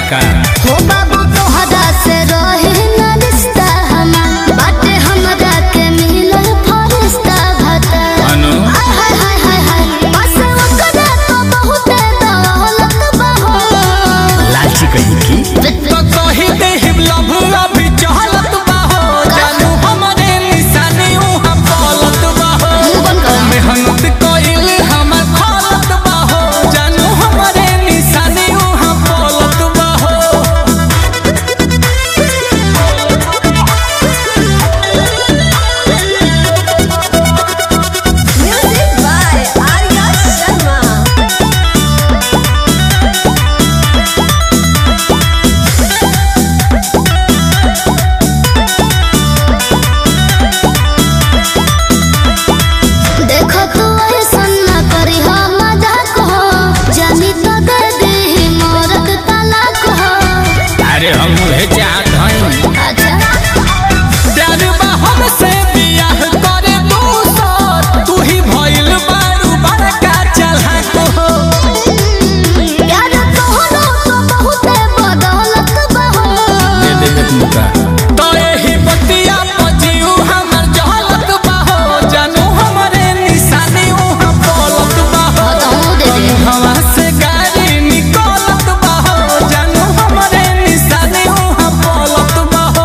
का हो बाबू तोहरा से रहे न रिश्ता हमार बाटे हमरा के मिलल फरिश्ता भता अनु हाय हाय हाय हाय हाय बस ओकरा तो बहुते दौलत बहो लालची कहीं की तो कही दे लभ अभी चहलत बाहो जानू हमरे निशानी उहाँ पलत बाहो मुंह बंद कर मेहनत कइल हमर फलत बाहो जानू हमरे निशानी उहाँ पलत बाहो Music by Arya Sharma. देखो तू ऐसन न करी हो मजाक हो जानी तो दे दे मोरक तलाक हो अरे हम उहे चाहत हई अच्छा प्यार बा हमसे बियाह करे तू सर तू ही भइल बारू बड़का चलहक हो प्यार तोहरो तो बहुते बदौलत बहो दे दे के मुका तो एही बतिया पजियू हमर जहलत बाहो जानू हमरे निशानी उहाँ पलत बाहो बताऊं दे दे हवा से गाड़ी निकलत बाहो जानू हमरे निशानी उहाँ पलत बाहो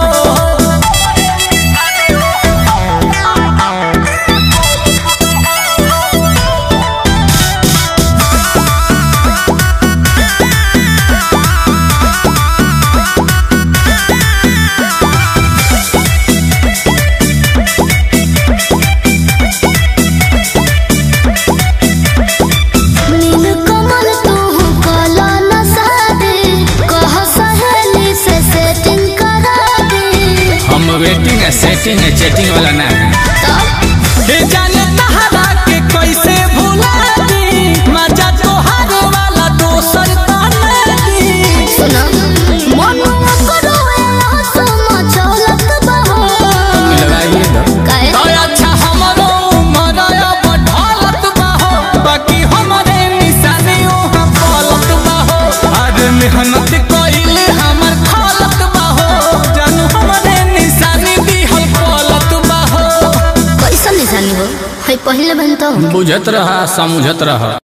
नील कमल तू कला न सादे कह सहेली से सेटिंग करा दे हम वेटिंग है सेटिंग है चैटिंग वाला ना है तब हे जाने तहरा के कैसे भुला दी मजा तोहार वाला दोसर ताने दी सुना मनुआ करो एला सम चलत बहो मिलवाइए दो काहे तो अच्छा हमरो उमर अब ढलत बाहो बाकी हमरे निशानी उहाँ पलत बाहो अरे मेहनत कइल हमर खलत बाहो जानू हमरे निशानी दिहल पलत बाहो कैसन निशानी हो है पहले बन तो बुझत रहा समझत रहा